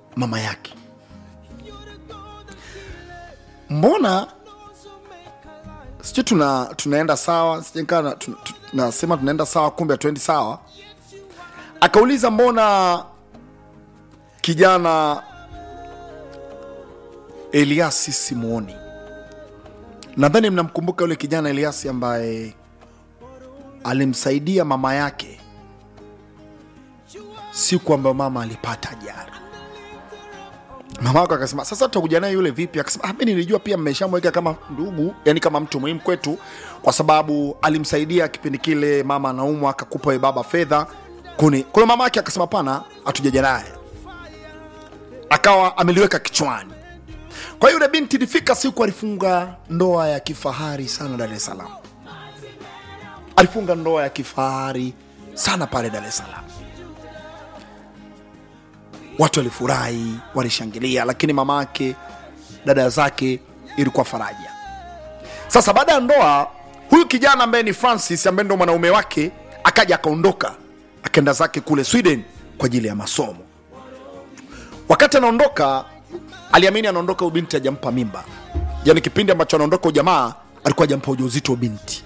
mama yake mbona sijui tuna tunaenda sawa sijakaa tunasema tunaenda sawa kumbe hatuendi sawa akauliza mbona kijana eliasi simuoni nadhani mnamkumbuka yule kijana eliasi ambaye alimsaidia mama yake siku ambayo mama alipata ajali mama wako akasema sasa tutakuja naye yule vipi akasema ah, mi nilijua pia mmeshamweka kama ndugu yani kama mtu muhimu kwetu kwa sababu alimsaidia kipindi kile mama anaumwa akakupa we baba fedha kuni kwa hiyo mama yake akasema pana hatujaja naye akawa ameliweka kichwani kwa hiyo yule binti ilifika siku alifunga ndoa ya kifahari sana dar es salaam alifunga ndoa ya kifahari sana pale dar es salaam watu walifurahi walishangilia lakini mama yake dada zake ilikuwa faraja sasa baada ya ndoa huyu kijana ambaye ni francis ambaye ndo mwanaume wake akaja akaondoka akaenda zake kule sweden kwa ajili ya masomo wakati anaondoka aliamini anaondoka ubinti ajampa mimba yani kipindi ambacho anaondoka ujamaa alikuwa ajampa ujauzito binti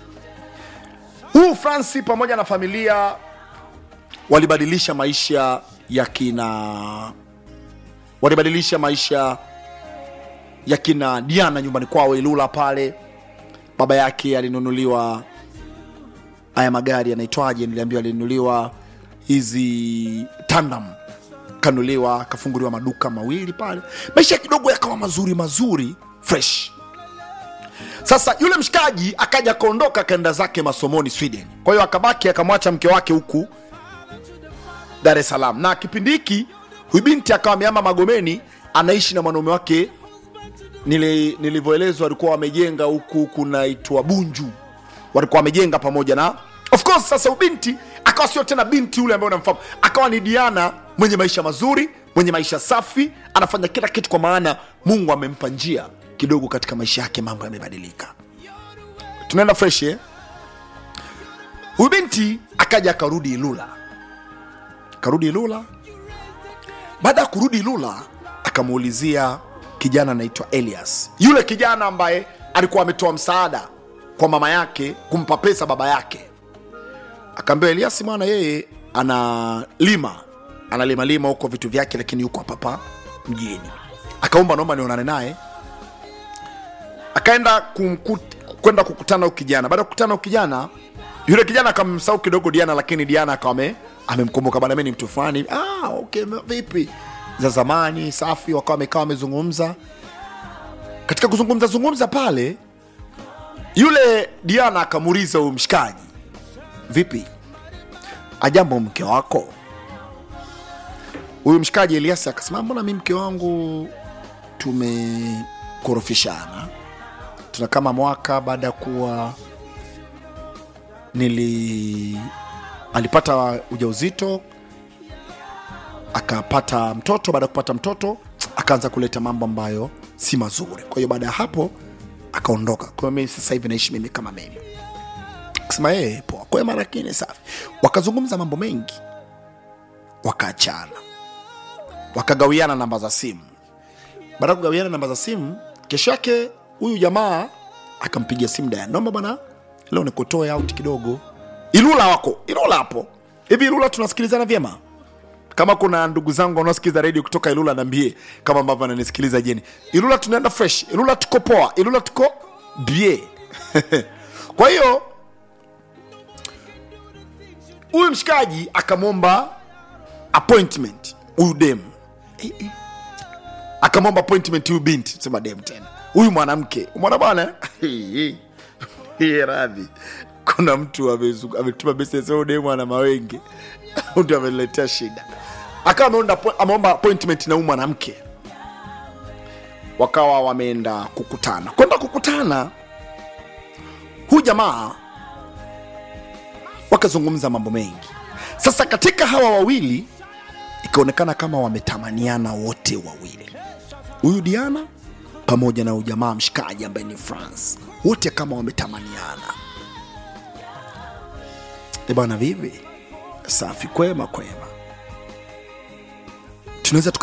huu franci pamoja na familia walibadilisha maisha ya kina walibadilisha maisha ya kina diana nyumbani kwao ilula pale baba yake alinunuliwa haya magari yanaitwaje niliambiwa alinunuliwa hizi tandam kanuliwa akafunguliwa maduka mawili pale maisha kidogo yakawa mazuri mazuri fresh sasa yule mshikaji akaja akaondoka akaenda zake masomoni sweden kwa hiyo akabaki akamwacha mke wake huku dar es salaam na kipindi hiki huyu binti akawa ameama magomeni anaishi na mwanaume wake Nili- nilivyoelezwa walikuwa wamejenga huku kunaitwa bunju walikuwa wamejenga pamoja na of course sasa ubinti akawa sio tena binti yule ambaye unamfahamu akawa ni diana mwenye maisha mazuri mwenye maisha safi anafanya kila kitu kwa maana mungu amempa njia kidogo katika maisha yake mambo yamebadilika tunaenda fresh eh? huyu binti akaja akarudi ilula akarudi ilula baada ya kurudi ilula akamuulizia kijana anaitwa elias yule kijana ambaye alikuwa ametoa msaada kwa mama yake kumpa pesa baba yake akaambia elias mwana yeye analima analima lima huko vitu vyake lakini yuko hapapa mjini akaomba naomba nionane naye akaenda kumkut- kwenda kukutana huyu kijana baada ya kukutana huyu kijana yule kijana akamsahau kidogo diana lakini diana akawa ame- amemkumbuka bana mi ni mtu fulani ah, okay, vipi za zamani safi wakawa wamekaa wamezungumza katika kuzungumza zungumza pale yule diana akamuuliza huyu mshikaji vipi ajambo mke wako huyu mshikaji eliasi akasema mbona mi mke wangu tumekorofishana tuna kama mwaka baada ya kuwa nili alipata ujauzito akapata mtoto baada ya kupata mtoto akaanza kuleta mambo ambayo si mazuri kwa hiyo baada ya hapo akaondoka kwa hiyo mimi sasa hivi naishi mimi kama mimi akasema yeye poa kwa hiyo marakini safi wakazungumza mambo mengi wakaachana wakagawiana namba za simu baada ya kugawiana namba za simu kesho yake huyu jamaa akampigia simu Diana, naomba bwana leo nikutoe out kidogo ilula wako ilula hapo hivi ilula tunasikilizana vyema kama kuna ndugu zangu wanaosikiliza redio kutoka ilula naambie kama ambavyo ananisikiliza jeni ilula tunaenda fresh ilula tuko poa ilula tuko bie kwa hiyo huyu mshikaji akamwomba appointment huyu dem Eh, eh. akamwomba appointment huyu binti sema dem tena huyu mwanamke mwana bwana Hii radhi kuna mtu amezu- ametuma message huyu dem ana mawenge ndio ameniletea shida akawa ameonda appo- ameomba appointment na huyu mwanamke wakawa wameenda kukutana kwenda kukutana huyu jamaa wakazungumza mambo mengi sasa katika hawa wawili ikaonekana kama wametamaniana wote wawili huyu diana pamoja na huyu jamaa mshikaji ambaye ni france wote kama wametamaniana e bana vivi safi kwema kwema tunaweza